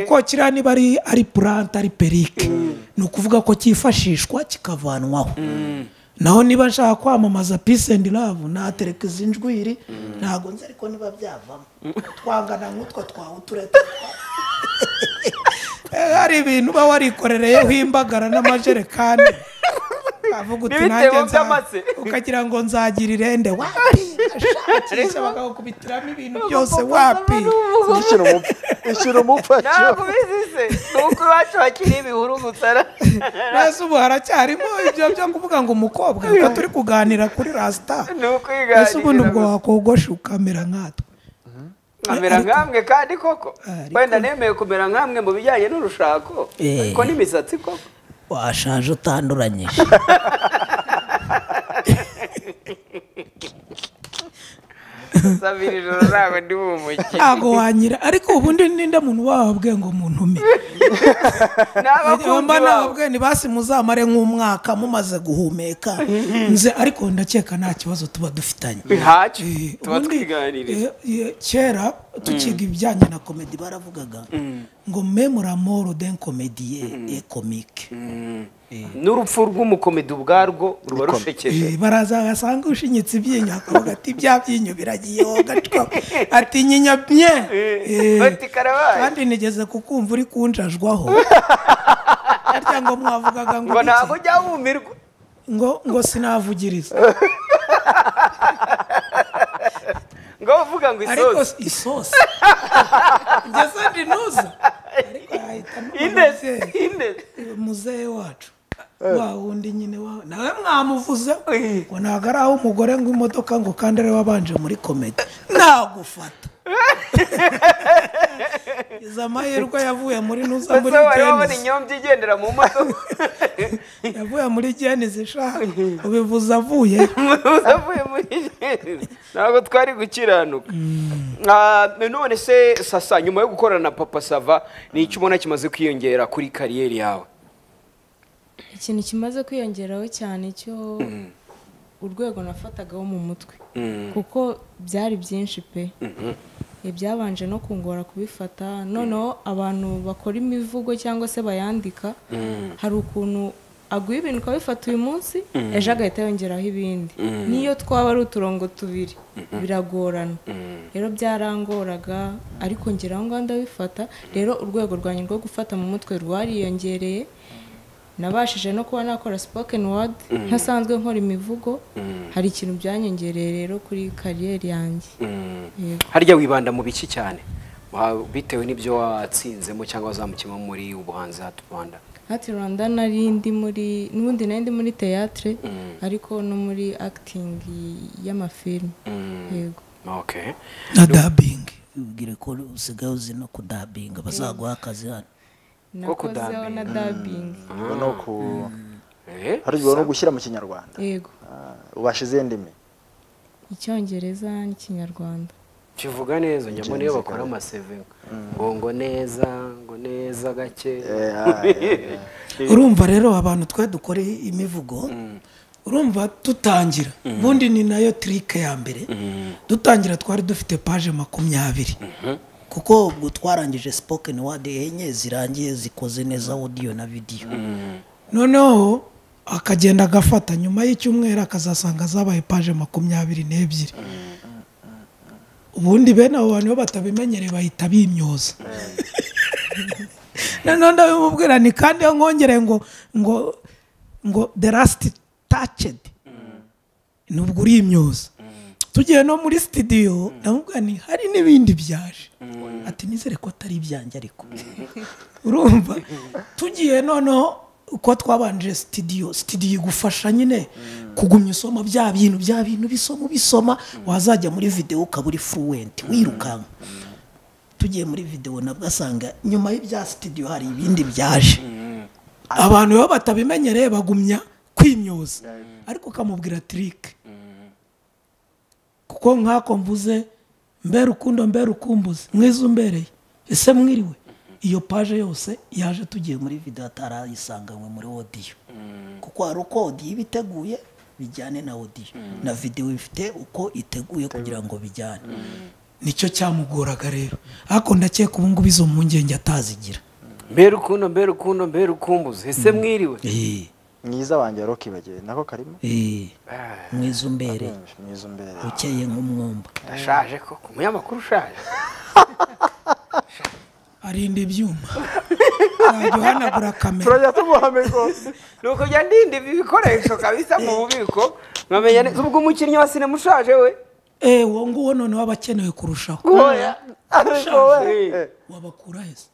kuko kiriya niba ari ari purante ari perike ni ukuvuga ko cyifashishwa kikavanwaho naho niba nshaka kwamamaza peace and love natereka izi njwiri ntabwo nzi ariko niba byavamo twangana nk'utwo twawe utureta Eh, hari ibintu uba warikorereyeho imbagara n'amajerekani avuga uti N'ibitebo nanjye nza- by'amase." ukagira ngo nzagira irende wapi ashakisha bakagukubitiramo ibintu byose wapi ishyira umupfu ishyira umupfu bizise nuko iwacu hakiri ibihuru gutara neza ubu haracyarimo ibyo byo kuvuga ngo umukobwa reka turi kuganira kuri rasita ni ukwiganirira ese ubundi ubwo wakogosha ukamera nkatwe amera nkamwe kandi koko Ariko- wenda nemeye kumera nkamwe mu bijyanye n'urushako Eh. ariko n'imisatsi koko washaje utanduranyije sabira ijoro ntabwo ndi bumukire ntabwo wanyira ariko ubundi ninde muntu wababwiye ngo muntume n'abakunzi mba bawe nabwe ntibasi muzamare nk'umwaka mumaze guhumeka nze ariko ndakeka nta kibazo tuba dufitanye ntacyo Eh, tuba ubundi, twiganirije eh, eh, kera tukiga ibijyanye na komedi baravugaga ngo memora moro den komediye e komike n'urupfu rw'umukomedi ubwarwo ruba rushekeje Eh, baraza basanga ushinyitse ibyinyo akavuga ati bya byinyo biragiye wowe gacupa ati nyinya bye Eh, bati karabaye kandi nigeze kukumva uri kunjajwaho arya oya ngo mwavugaga ngo ngo ntabwo iki? ujya wumirwa ngo ngo sinavugiriza ngo uvuga ngo ariko isosi isosi ngeze ndi nuza ariko yahita indezi n'umubyeyi indezi muzehe wacu wa wundi nyine wa nawe mwamuvuze ngo ntabwo ari aho umugore ngo imodoka ngo kandi ari wabanje muri komedi nagufata izo amahirwe yavuye muri nuza muri mbese wari wabona Genesis. inyombya igendera mu modoka yavuye muri genezi shaka ubivuze avuye avuye muri jeri ntabwo twari gukiranuka Ah, none se sasa nyuma yo gukorana na papa sava ni iki ubona kimaze kwiyongera kuri kariyeri yawe ikintu kimaze kwiyongeraho cyane cyo urwego nafatagaho mu mutwe kuko byari byinshi pe ibyabanje no kungora kubifata noneho abantu bakora imivugo cyangwa se bayandika hari ukuntu aguye ibintu ukabifata uyu munsi ejo agahita yongeraho ibindi n'iyo twaba ari uturongo tubiri biragorana rero byarangoraga ariko ngeraho ngaho ndabifata rero urwego rwanjye rwo gufata mu mutwe rwariyongereye nabashije no kuba nakora spoken word ntasanzwe nkora imivugo hari ikintu byanyongereye rero kuri kariyeri yanjye Yego. harya wibanda mu biki cyane Wa- bitewe n'ibyo watsinzemo cyangwa wazamukiyemo muri ubuhanzi hatu rwanda hati rwanda nari ndi muri n'ubundi nari ndi muri teyatere ariko no muri acting y'amafilme yego okay na dabingi Ubwire ko usigaye uzi no kudabinga bazaguha akazi hano Ko nakozeho na dubbing ubwo ni uku Eh, hari igihe no gushyira mu kinyarwanda yego Ah, ubasha izindi ndimi icyongereza n'ikinyarwanda kivuga neza njya mbona iyo bakora amaseve ngo ngo neza ngo neza gake urumva rero abantu twe dukora imivugo urumva tutangira ubundi ni nayo tirike ya mbere dutangira twari dufite paje makumyabiri kuko ubwo twarangije spoken word enye zirangiye zikoze neza audio na video noneho akagenda agafata nyuma y'icyumweru akazasanga zabaye paje makumyabiri n'ebyiri ubundi bene abo bantu iyo batabimenyereye bahita bimyoza noneho ndabimubwira ni kandi iyo nkongereye ngo ngo ngo the last touched nubwo urimyoza tugiye no muri sitidiyo ndamubwira ni hari n'ibindi byaje ati nizere ko atari ibyanjye ariko urumva tugiye noneho uko twabanje sitidiyo sitidiyo igufasha nyine kugumya usoma bya bintu bya bintu bisoma ubisoma wazajya muri videwo ukaba uri furuwenti wirukanka tugiye muri videwo nabwo asanga nyuma y'ibya sitidiyo hari ibindi byaje abantu iyo batabimenyereye bagumya kwimyoza ariko ukamubwira tirike kuko nk'ako mvuze mbere ukundo mbere ukumbuze mwiza umbereye ese mwiriwe iyo paje yose yaje tugiye muri muri video atarayisanganywe muri audio kuko hari uko audio iba iteguye bijyane na audio na video ifite uko iteguye kugira ngo bijyane nicyo cyamugoraga rero ariko ndakeka ubu ngubu izo mpungenge atazigira mbere ukuntu mbere ukuntu mbere ukumbuze ese mwiriwe Eh, mwiza wanjye wari ukibagiwe nako karimo eh, mwiza umbereye Benshi, mwiza umbereye ukeye nk'umwumba ndashaje koko umunyamakuru ushaje arinda ibyuma ntabwo uhanagura kamera turajya tumuhame rwose nuko njya ndinda ibi bikoresho kabisa mu bubiko nkamenya neza ubwo umukinnyi wa sinema ushaje we eee uwo nguwo noneho aba akenewe kurushaho oya ariko we Eh. wabakura heza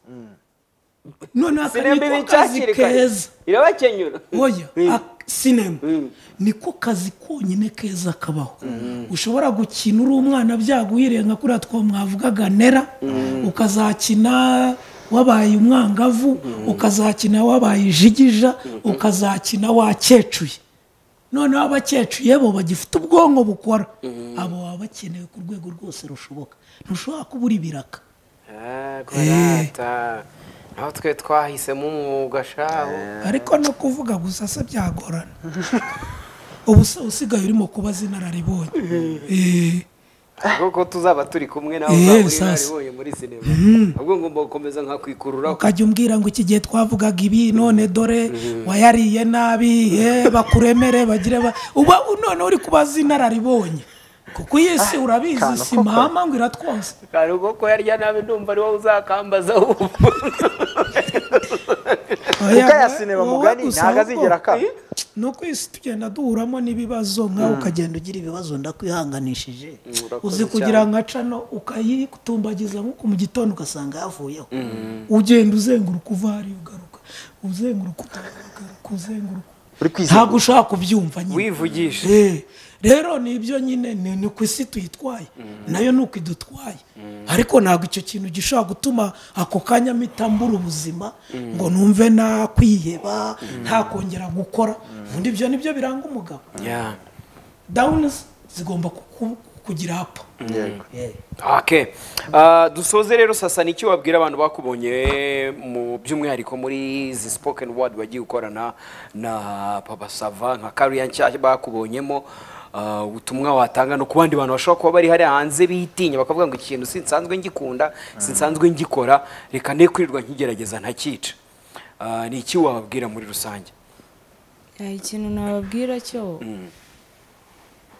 noneho aka sinema ni iba ko kazi icakirikanye keza irabakenyura oya Mm. ak- sinema Mm. niko kazi konyine keza kabaho ushobora gukina uri umwana byaguhiriye nka kuriya two mwavugaga nera ukazakina wabaye umwangavu ukazakina wabaye ijigija ukazakina wakecuye noneho abakecuye bo bagifite ubwonko bukora abo baba bakenewe ku rwego rwose rushoboka ntushobora kubura ibiraka Ah, kurata naho twe twahisemo umwuga shaho ariko no kuvuga gusa se byagorana ubu se usigaye urimo kubaza inararibonye Eh, kuko tuzaba turi kumwe nawe Eh, uzaba uri sasa. naribonye muri sinema ahubwo ngomba gukomeza nkakwikururaho ukajya umbwira ngo iki gihe twavugaga ibi none dore wayariye nabi eh, bakuremere bagire ba- uba none uri kubaza inararibonye kuko iyi si urabizi si mahama ngo iratwonsa Kari ubwo ko yarya nabi ndumva ari wowe uzakambaza ubu kuko aya sinema mugari ntabwo azigera akaba ni uko isi tugenda duhuramo n'ibibazo nkawe ukagenda ugira ibibazo ndakwihanganishije urakoze uzi cyane. kugira nka cano ukayitumbagiza nkuko mu gitondo ugasanga yavuyeho ugenda uzenguruka uva hariya ugaruka uzenguruka utagaruka uzenguruka uri ntabwo kwizenguruka ushaka kubyumva nyine wivugisha Eh, rero ni ibyo nyine ni ni ku isi tuyitwaye nayo ni uko idutwaye ariko ntabwo icyo kintu gishobora gutuma ako kanya mpita mbura ubuzima ngo numve nakwiheba ntakongera gukora ubundi ibyo nibyo biranga umugabo Yeah. dawunizi zigomba ku- ku- kugira apu yego Okay. Ah, dusoze rero sasa ni iki wabwira abantu bakubonye mu by'umwihariko muri izi spoken word wagiye ukorana na Papa Sava nka career nshyashya bakubonyemo ah, ubutumwa watanga no ku bandi bantu bashobora kuba bari hariya hanze bitinya bakavuga ngo iki kintu sinsanzwe ngikunda sinsanzwe ngikora reka ne kwirirwa nkigerageza ntakica Ah, ni iki wababwira muri rusange Eh, ikintu nababwira cyo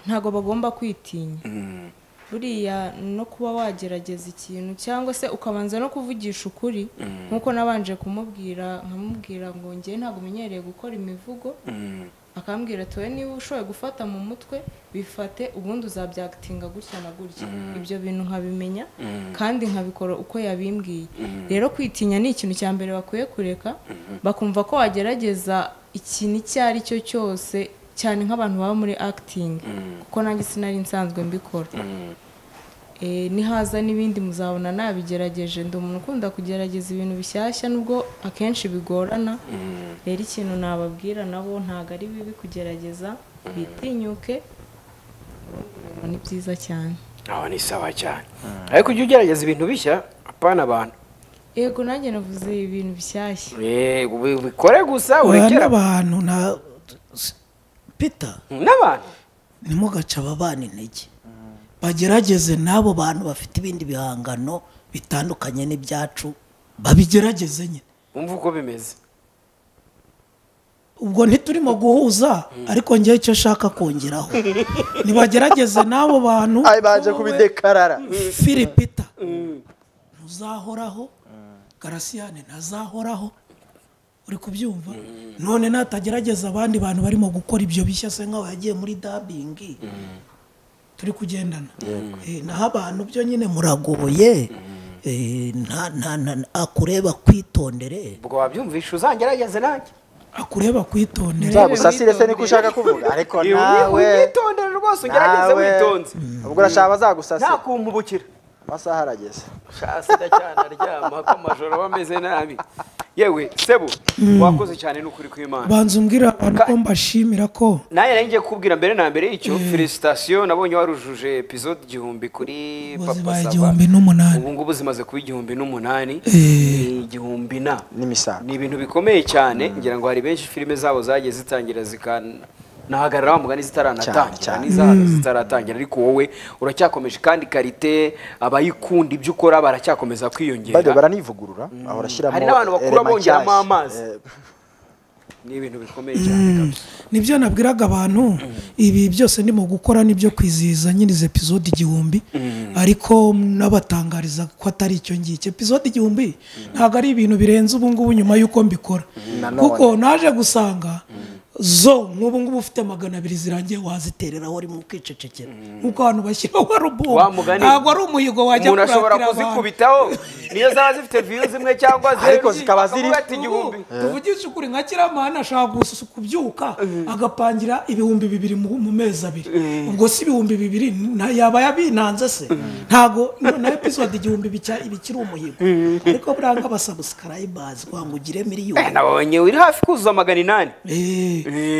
ntabwo bagomba kwitinya Mm, buriya no kuba wagerageza ikintu cyangwa se ukabanza no kuvugisha ukuri nk'uko nabanje kumubwira nkamubwira ngo ngewe ntabwo umenyereye gukora imivugo mm, akambwira ati wowe niba ushoboye gufata mu mutwe bifate ubundi uzabyagitinga gutya na gutya ibyo bintu nkabimenya kandi nkabikora uko yabimbwiye rero kwitinya ni ikintu cya mbere bakwiye kureka bakumva ko wagerageza ikintu icyo ari cyo cyose cyane nk'abantu baba muri akitingi kuko nanjye sinari nsanzwe mbikora Eh, nihaza n'ibindi muzabona nabigerageje ndi umuntu ukunda kugerageza ibintu bishyashya nubwo akenshi bigorana rero ikintu nababwira nabo ntabwo ari bibi kugerageza bitinyuke ngo ni byiza cyane aho ni sawa cyane ariko ujye ugerageza ibintu bishya apana abantu yego nanjye navuze ibintu bishyashya Eh, ubi- ubikore gusa oya urekere abantu n'abantu na pita n'abantu ntimugace ababana intege bagerageze n'abo bantu bafite ibindi bihangano bitandukanye n'ibyacu babigerageze nyine wumva uko bimeze ubwo ntiturimo guhuza ariko ngewe icyo nshaka kongeraho nibagerageze n'abo bantu ayi baje kubidekarara filipita ntuzahoraho garasiyane ntazahoraho uri kubyumva none natagerageza abandi bantu barimo gukora ibyo bishya se nkaho yagiye muri dabingi turi kugendana Eh, naho abantu byo nyine muragoboye Eh, nta- nta- nta- akureba kwitondere ubwo wabyumvisha uzangerageze nanjye akureba kwitondere nzagusasire se niko ushaka kuvuga ariko Eh, uyi- nawe unyitondere rwose ugerageze nawe, witonze ubwo urashaka nta bazagusasie kumpubukira amasaha arageze shasida cyane aryama ko amajoro aba ameze nabi yewe sebu wakoze cyane n'ukuri kw'imana banza umbwira abantu ko mbashimira ko nanjye nari ngiye kukubwira mbere na mbere y'icyo felicitasiyo nabonye warujuje episode igihumbi kuri Ubu papa zibaye sava igihumbi n'umunani. ubu ngubu zimaze kuba igihumbi n'umunani ni igihumbi na n'imisago ni ibintu bikomeye cyane ngira ngo hari benshi filime zabo zagiye zitangira zikanahagarara wa mugani Cyane, zitaranatangira cyane. n'izahano zitaratangira ariko wowe uracyakomeje kandi karite abayikunda ibyo ukora baracyakomeza bajya kwiyongera baranivugurura bahora ashyiramo Hari n'abantu bakura elema bongeramo nshyashya. amazi. Eh, ni ibintu bikomeye cyane kabisa. nibyo nabwiraga abantu ibi byose ndimo gukora nibyo kwizihiza nyine izi epizode igihumbi ariko nabatangariza ko atari icyo ngicyo epizode igihumbi ntabwo ari ibintu birenze ubungubu nyuma y'uko mbikora Nanone. kuko naje gusanga zo nk'ubungubu ufite magana abiri zirangiye wazitereraho uri mu kwicecekera nk'uko abantu bashyiraho arubumu wa mugani ntabwo ari umuhigo wajya umuntu ashobora kuratira abantu kuzikubitaho niyo zaba zifite viyu zimwe cyangwa zeru Ariko zikaba ziri- bakavuga ati igihumbi Ubu, tuvugishe ukuri nka kiramana ashaka gusu- kubyuka agapangira ibihumbi bibiri mu mu mezi abiri ubwo si ibihumbi bibiri na- yaba yabinanze se ntago no- na episode igihumbi bica- bikiri umuhigo ariko buriya nk'abasabusikarayibazi kugira ngo ugire Eh, miliyoni nabonye uri hafi kuzuza magana inani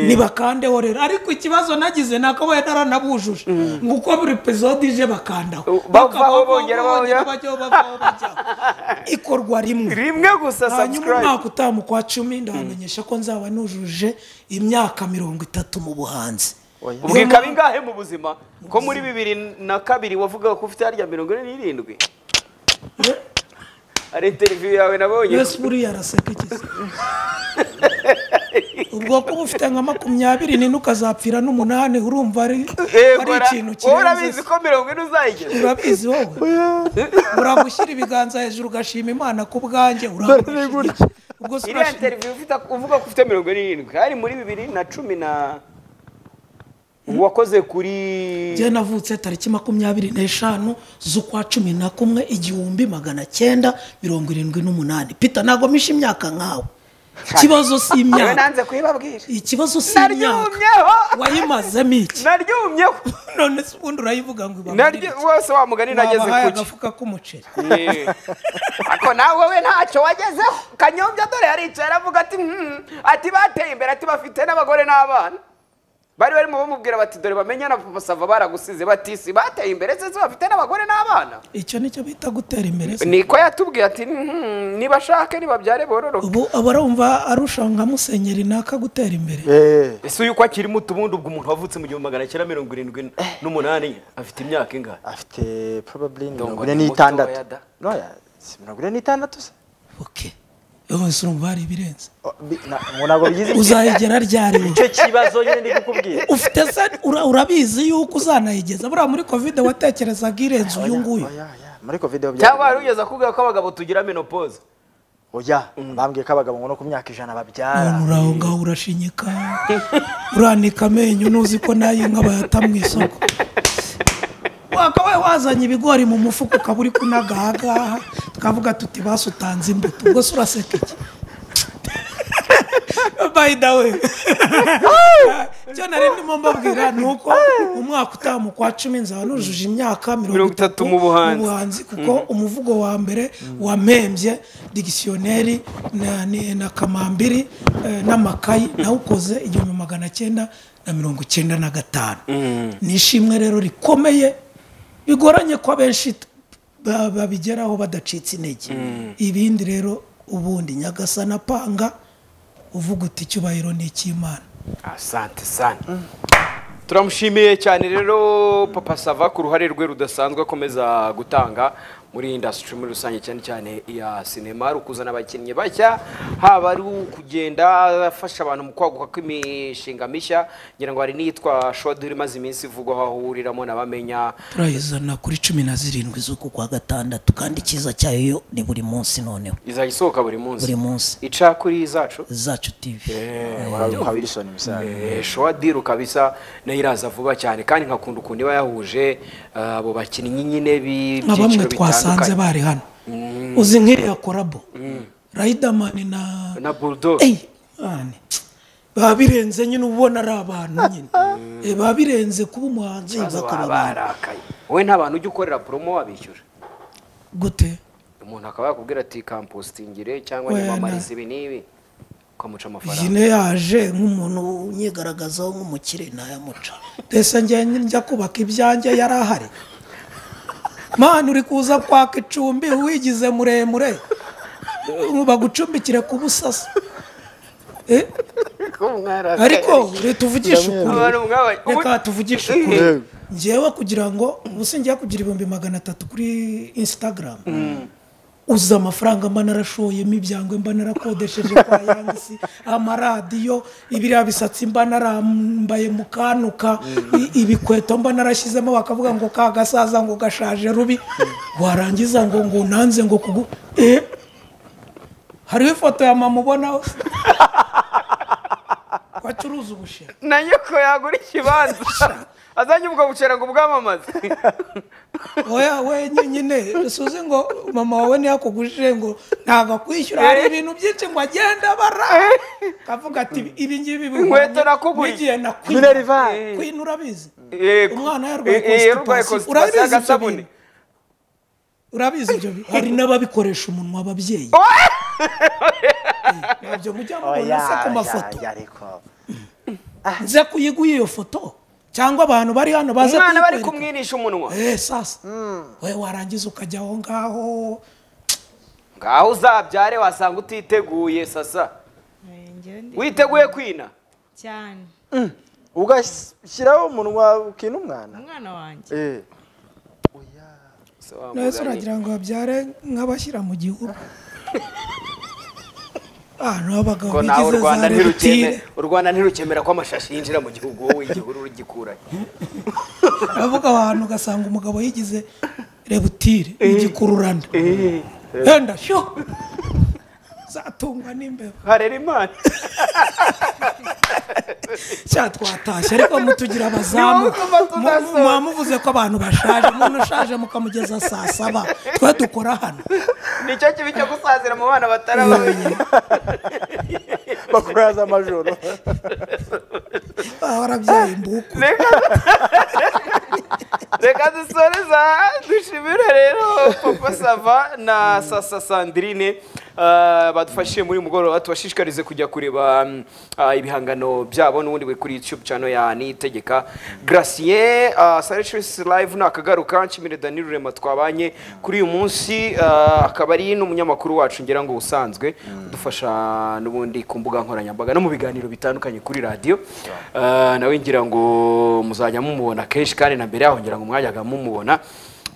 nibakandeho rero ariko ikibazo nagize ni ako wenda aranabujuje nguko buri epizode ije bakandaho Bavaho, Bakavaho, bongera bajyaho. bajyaho, bavaho, bajyaho. ikorwa rimwe rimwe gusa hanyuma umwaka subscribe utaha mu kwa cumi ndabamenyesha ko nzaba nujuje imyaka mirongo itatu mu buhanzi oya. Ubu- ubwika bingahe mu buzima ko muri bibiri na kabiri wavuga ko ufite harya mirongo ine n'irindwi hari interiviyu yawe nabonye mbese buriya araseka iki se ubwo kuba ufite nka makumyabiri n'ine ukazapfira n'umunani urumva ari ari ikintu wowe kirenze urabizi ko mirongo ine uzayigeza urabizi wowe uragushyira ibiganza hejuru ugashima imana ku bwanjye uragushyira ubwo se iriya urashima interiviyu ufite uvuga ko ufite mirongo irindwi hari muri bibiri na cumi na wakoze kuri njye navutse tariki makumyabiri n'eshanu z'ukwa cumi na kumwe igihumbi magana cyenda mirongo irindwi n'umunani pita ntabwo misha imyaka nkawe ikibazo si yewe imyaka nanze kuyibabwira ikibazo si imyaka naryumyeho wayimazemo iki naryumyeho none se ubundi urayivuga ngo naryo ibabarire wose wa mugani nageze babahaye ku cyo agafuka k'umuceri Eh. ariko nawe we ntacyo wagezeho kanyombya dore yaricaye aravuga ati "Hmm." ati bateye imbere ati bafite n'abagore n'abana bari barimo bamubwira bati dore bamenya na masava baragusize batisi bateye imbere se se bafite n'abagore n'abana icyo nicyo bita gutera imbere se niko yatubwiye ati "Hmm, nibashake nibabyare bororoke ubu aba arumva arusha nka musenyeri naka gutera imbere Eh, ese uyu ko akiri muto ubundi ubwo umuntu wavutse mu gihumbi magana cyenda mirongo irindwi n'umunani afite imyaka ingana afite probably ni Ndumva mirongo ine ni n'itandatu mutoya da. noya si mirongo ine n'itandatu se oke yose urumva hari ibirenze Oh, bi- na- ngo ntabwo bigize uzayegera ryari we? icyo kibazo nyine ndi kukubwira ufite se ura- urabizi yuko uzanayigeza buriya muri kovide watekerezaga irenze uyu nguyu Oya, oya, muri covid cyangwa wari ugeze akubwira ko abagabo tugira menopause oya bambwiye ko abagabo ngo no ku myaka ijana none babyara uri aho ngaho urashinyika uranika amenyo nuzi ko nayo inka bayata mu isoko wakabaye wazanye ibigori mu mufuka ukaba uri kunagahagaha twavuga tuti basutanze imbuto ubwo se uraseka iki by the way icyo nari ndimo mbabwira ni uko umwaka utaha mu kwa cumi nzaba nujuje imyaka mirongo itatu mu buhanzi. ubuhanzi kuko umuvugo wa mbere wampembye digisiyoneri na, ni- na kamambiri eh, n'amakayi nawukoze igihumbi magana cyenda na mirongo icyenda na gatanu ni ishimwe rero rikomeye bigoranye ko abenshi t- ba- babigeraho badacitse intege ibindi rero ubundi nyagasana panga uvuga uti icyubahiro ni icy'imana asante sane turamushimiye cyane rero papa sava ku ruhare rwe rudasanzwe akomeza gutanga muri indasitiri muri rusange cyane cyane iya sinema ari ukuzana abakinnyi bashya haba ari ukugenda afasha abantu mu kwaguka kw'imishinga mishya ngira ngo hari n'iyitwa shoduri imaze iminsi ivugwaho aho uhuriramo n'abamenya turayizana kuri cumi na zirindwi z'uku kwa gatandatu kandi icyiza cyayo yo ni buri munsi noneho izajya isohoka buri munsi buri munsi ica kuri zacu zacu tivi kwa wilson misali Eh, showa diru kabisa nayo iraza vuba cyane kandi nkakunda ukuntu iba yahuje eh, abo bakinnyi nyine nka bamwe b'ibyiciro twasanze bitandukanye bari hano uzi nk'iriya korabo rayidamani na na bulldogs Ey, mani. baba birenze nyine uba ubona ari abantu nyine Eh, baba birenze kuba umuhanzi Baza bakaba baba abantu barakaye wowe nta bantu ujya ukorera promo wabishyura gute umuntu akaba yakubwira ati kampositingire cyangwa Wena. nyamamarize ibi n'ibi ukamuca amafaranga jine yaje nk'umuntu unyigaragazaho nk'umukire ntayamuca mbese njye njya kubaka ibyanjye yari ahari mani uri kuza kwaka icumbi wigize muremure bagucumbikire ku busasa Eh, ariko reka tuvugishe ukuri Abantu mwaba- reka tuvugishe ukuri ngewe kugira ngo ubu sinjya kugira ibihumbi magana atatu kuri instagram uzi amafaranga mba narashoyemo ibyangwe mba narakodesheje kwa yangisi amaradiyo ibiriya bisatsi mba narambaye mu kanuka i- ibikweto mba narashyizemo bakavuga ngo ka gasaza ngo gashaje rubi warangiza ngo ngo unanze ngo kugu eh hariho ifoto ya mama ubonaho wacuruza ubushera na nyoko yagura ikibanza azanye ubwo bucera ngo bwamamaze oya we nyine suzi ngo mama wawe ntiyakugujije ngo ntabwo akwishyura hari ibintu byinshi ngo agenda bara kavuga ati ibi ngibi bihwanye Inkweto nakuguriye. n'igihe Mineri Van. kwina urabizi Yego. Umwana yarwaye Eh, eh, yarwaye constipation. constipation Urabizi ibyo agasabune. bintu? urabizi ibyo bintu hari n'ababikoresha umunwa ababyeyi Eh, ntabyo mujya mubona se ku mafoto oya ariko nze kuyiguha iyo foto cyangwa abantu bari hano baze umwana bari kuyikwereka. kumwinisha umunwa Eh, sasa we warangiza ukajya aho ngaho ngaho uzabyare wasanga utiteguye sasa Njyewe ndi- witeguye kwina cyane ugashyiraho umunwa ukina umwana umwana wanjye Eh, nahise uragira ngo babyare nk'abashyira mu gihugu ah ni abagabo ko nawe bigize u rwanda za ntirukeme rebutire u rwanda ntirukemera ko amashashi yinjira mu gihugu wowe igihuru urugikurayo avuga ahantu ugasanga umugabo yigize rebutire igikururanda wenda sho zatungwa n'imbeba harera imana cya twatashye ariko mutugira abazamu Ni wowe ugomba Mu- kuzasoza. muba muvuze ko abantu bashaje umuntu ushaje mukamugeza saa saba twe dukora hano nicyo kibi cyo gusazira mu bana batarabonye bakora z'amajoro baba barabyaye imbuku reka reka dusoreza dushimire rero papa sava na sasa sandrine eh, badufashije muri uyu mugoroba tubashishikarize kujya kureba mm, eh, ibihangano byabo n'ubundi buri kuri youtube channel ya nitegeka gratien sarishisi live nakagaruka nshimire dani rurema twabanye kuri uyu munsi eh, akaba ari n'umunyamakuru wacu ngira ngo usanzwe udufasha n'ubundi ku mbuga nkoranyambaga no mu biganiro bitandukanye kuri radiyo Eh, nawe ngira ngo muzajya mumubona kenshi kandi na mbere yaho ngira ngo mwajyaga mumubona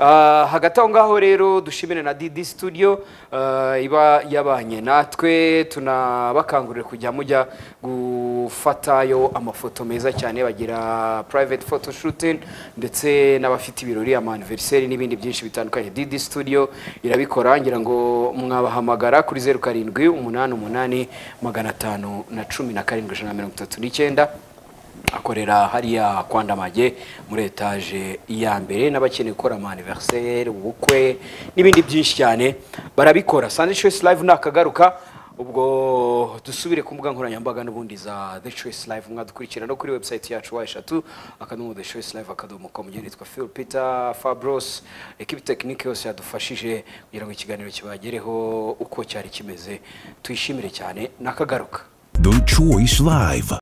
Ah, hagati aho ngaho rero dushimire na didi studio eh, iba yabanye natwe tunabakangurira kujya mujya gufatayo amafoto meza cyane bagira private photo shooting ndetse n'abafite ibirori amaniveriseri n'ibindi byinshi bitandukanye didi studio irabikora ngira ngo mwabahamagara kuri zeru karindwi umunani umunani magana atanu na cumi na karindwi ijana na mirongo itatu n'icyenda akorera hariya kwa Ndamage muri etaje ya mbere n'abakeneye gukora amaniveriseri ubukwe n'ibindi byinshi cyane barabikora sandi choice live nakagaruka ubwo dusubire ku mbuga nkoranyambaga n'ubundi za the choice live mwadukurikira no kuri website yacu wa eshatu akadomo the choice live akadomo com njye nitwa phil peter fabros ekipi tekinike yose yadufashije kugira ngo ikiganiro kibagereho uko cyari kimeze tuyishimire cyane nakagaruka The Choice Live.